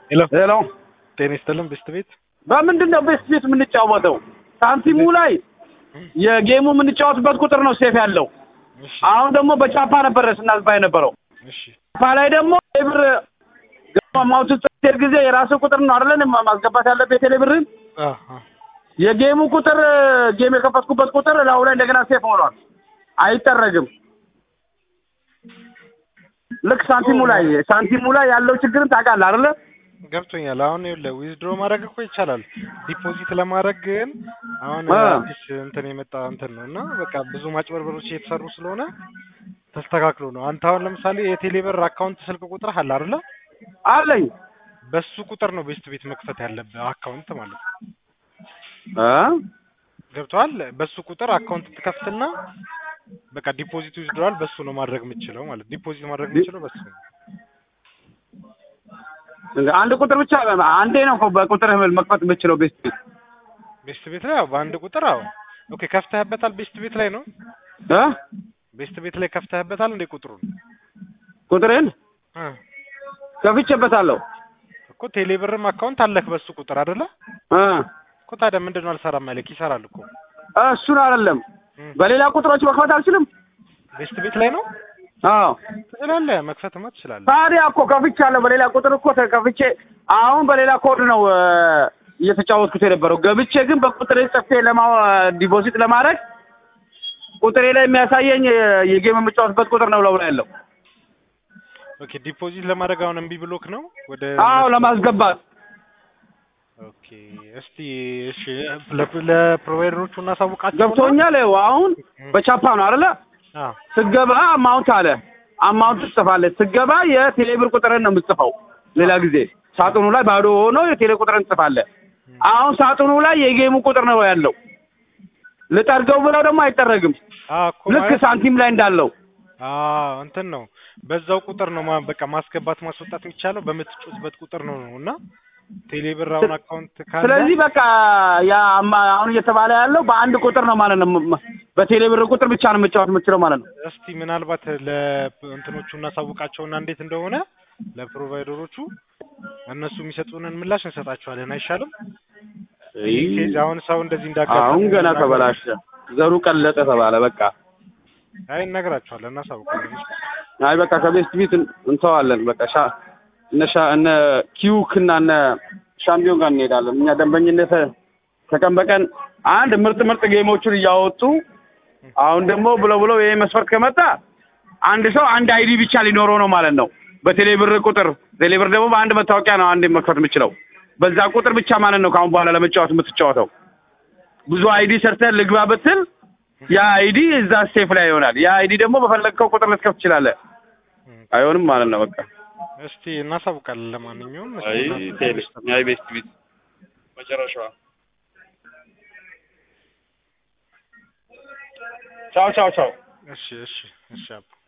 ሄሎ ሄሎ ጤና ይስጥልን ቤስት ቤት በምንድን ነው ቤስት ቤት የምንጫወተው? ሳንቲሙ ላይ የጌሙ የምንጫወትበት ቁጥር ነው ሴፍ ያለው። እሺ አሁን ደግሞ በቻፓ ነበረ ስናስባ የነበረው። እሺ ቻፓ ላይ ደግሞ የብር ማውት ስትሄድ ጊዜ የራሱ ቁጥር ነው አይደለን ማስገባት ያለበት የቴሌ ብርን አ አ የጌሙ ቁጥር ጌም የከፈትኩበት ቁጥር ላዩ ላይ እንደገና ሴፍ ሆኗል፣ አይጠረግም። ልክ ሳንቲሙ ላይ ሳንቲሙ ላይ ያለው ችግርን ታውቃለህ አይደለ? ገብቶኛል። አሁን ይኸውልህ ዊዝድሮ ማድረግ እኮ ይቻላል። ዲፖዚት ለማድረግ ግን አሁን አ። አዲስ እንትን የመጣ እንትን ነው እና በቃ ብዙ ማጭበርበሮች እየተሰሩ ስለሆነ ተስተካክሎ ነው። አንተ አሁን ለምሳሌ የቴሌብር አካውንት ስልክ ቁጥር አለ አይደለ? አለኝ በሱ ቁጥር ነው ቤስት ቤት መክፈት ያለብህ አካውንት ማለት ነው። እ ገብቶሃል? በሱ ቁጥር አካውንት ትከፍትና በቃ ዲፖዚት ዊዝድሮዋል በሱ ነው ማድረግ የምችለው ማለት ዲፖዚት ማድረግ የምችለው በሱ ነው። አንድ ቁጥር ብቻ አንዴ ነው እኮ በቁጥር መክፈት የምችለው ቤስት ቤት ቤስት ቤት ላይ ያው በአንድ ቁጥር አዎ። ኦኬ ከፍተህበታል? ቤስት ቤት ላይ ነው እ ቤስት ቤት ላይ ከፍተህበታል እንዴ ቁጥሩን? ቁጥሬን እ ከፍቼበታለሁ እኮ ቴሌብርም አካውንት አለክ በሱ ቁጥር አይደለ? እ እኮ ታዲያ ምንድን ነው አልሰራም ያለክ? ይሰራል እኮ እሱን አይደለም እ በሌላ ቁጥሮች መክፈት አልችልም። ቤስት ቤት ላይ ነው አዎ ትችላለህ፣ መክፈትማ ትችላለህ። ታዲያ እኮ ከፍቻለሁ። በሌላ ቁጥር እኮ ከፍቼ አሁን በሌላ ኮድ ነው እ እየተጫወትኩት የነበረው። ገብቼ ግን በቁጥሬ ጽፌ ለማ ዲፖዚት ለማድረግ ቁጥሬ ላይ የሚያሳየኝ የ- የጌም የምጫወትበት ቁጥር ነው ለው ላይ ያለው። ኦኬ ዲፖዚት ለማድረግ አሁን እምቢ ብሎክ ነው ወደ አዎ ለማስገባት ኦኬ እስቲ እሺ ለ- ለፕሮቫይደሮቹ እናሳውቃቸው ገብቶኛል። ይኸው አሁን በቻፓ ነው አይደለ? አዎ ስገባ አማውንት አለ አማውንት ትጽፋለህ። ስገባ የቴሌብር ቁጥርን ነው የምትጽፈው። ሌላ ጊዜ ሳጥኑ ላይ ባዶ ሆኖ የቴሌ ቁጥርን ትጽፋለህ። አሁን ሳጥኑ ላይ የጌሙ ቁጥር ነው ያለው። ልጠርገው ብለው ደግሞ አይጠረግም። አዎ እኮ ልክ ማለት ሳንቲም ላይ እንዳለው አዎ እንትን ነው በዛው ቁጥር ነው ማ- በቃ ማስገባት ማስወጣት የሚቻለው በምትጮትበት ቁጥር ነው ነው እና ቴሌብር አሁን አካውንት ካለ ስለዚህ በቃ ያ አማ- አሁን እየተባለ ያለው በአንድ ቁጥር ነው ማለት ነው። ም- በቴሌብር ቁጥር ብቻ ነው መጫወት የምችለው ማለት ነው። እስቲ ምናልባት ለእንትኖቹ እናሳውቃቸውና እንዴት እንደሆነ ለፕሮቫይደሮቹ እነሱ የሚሰጡንን ምላሽ እንሰጣቸዋለን። አይሻልም? ይህ ኬዝ አሁን ሰው እንደዚህ እንዳጋጠመው አሁን ገና ተበላሸ፣ ዘሩ ቀለጠ ተባለ። በቃ አይ እነግራቸዋለን፣ እናሳውቃለን። አይ በቃ ከቤስት ቢት እንተዋለን። በቃ ሻ እነ ሻ እነ ኪዩክ እና እነ ሻምፒዮን ጋር እንሄዳለን። እኛ ደንበኝነት ከቀን በቀን አንድ ምርጥ ምርጥ ጌሞቹን እያወጡ አሁን ደግሞ ብለው ብለው ይሄ መስፈርት ከመጣ አንድ ሰው አንድ አይዲ ብቻ ሊኖረው ነው ማለት ነው። በቴሌብር ቁጥር ቴሌብር ደግሞ በአንድ መታወቂያ ነው አንድ መክፈት የምችለው በዛ ቁጥር ብቻ ማለት ነው። ከአሁን በኋላ ለመጫወት የምትጫወተው ብዙ አይዲ ሰርተህ ልግባ ብትል ያ አይዲ እዛ ሴፍ ላይ ይሆናል። ያ አይዲ ደግሞ በፈለግከው ቁጥር ልትከፍት ትችላለህ። አይሆንም ማለት ነው። በቃ እስቲ እናሳውቃለን። ለማንኛውም እስቲ አይ እናሳውቃለን። ቴሌ አይ ቤስት ቢት መጨረሻዋ ቻው ቻው ቻው እሺ እሺ እሺ አባ